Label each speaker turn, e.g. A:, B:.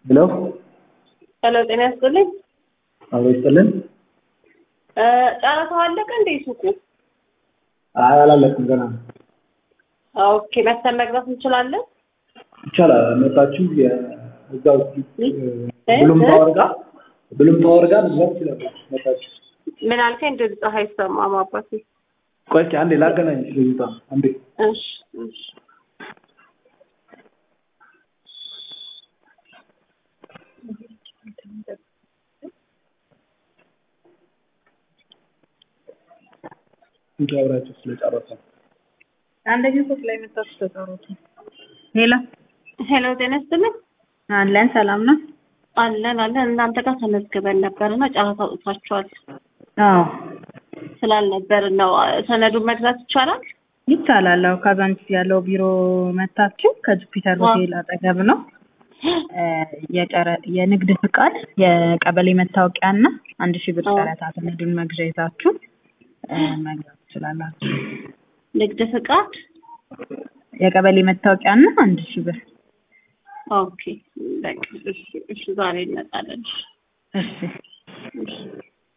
A: ሄሎ
B: ሄሎ ጤና ያስጥልኝ።
A: አብሮ ይስጥልን።
B: እ ጨረታው አለቀ እንዴ ሱቁ?
A: አይ አላለቅም ገና ነው።
B: ኦኬ መተን መግዛት እንችላለን?
A: ይቻላል። መጣችሁ የእዛው
B: እ?
A: ብሉም
B: እ?
A: ታወር ጋር ብሉም ታወር ጋር መግዛት ትችላላችሁ። መጣችሁ
B: ምን አልከኝ? ድምፅ አይሰማም አባቴ።
A: ቆይ እስኪ አንዴ ላገናኝሽ ልጅቷ አንዴ
B: እሺ እሺ
A: እንጂ አብራችሁ ስለጨረሰ
C: አንደኛው ፎቅ ላይ መጣችሁ ተጠሩት። ሄሎ
B: ሄሎ ጤና ይስጥልኝ።
C: አለን ሰላም ነው?
B: አለን አለን። እናንተ ጋር ተመዝግበን ነበርና ጨረታ አውጥታችኋል
C: አዎ
B: ስላልነበርን ነው። ሰነዱን መግዛት ይቻላል?
C: ይቻላል። አዎ ካዛንቺስ ያለው ቢሮ መታችሁ ከጁፒተር
B: አዎ።
C: ሆቴል አጠገብ ነው። እ የጨረ- የንግድ ፍቃድ የቀበሌ መታወቂያ እና አንድ ሺህ ብር
B: አዎ።
C: ጨረታ ሰነዱን መግዣ ይዛችሁ እ መግዛት ትችላላችሁ።
B: ንግድ ፍቃድ።
C: የቀበሌ መታወቂያ እና አንድ ሺህ ብር
B: ኦኬ በቃ እሺ እሺ ዛሬ እንመጣለን።
C: እሺ
B: እሺ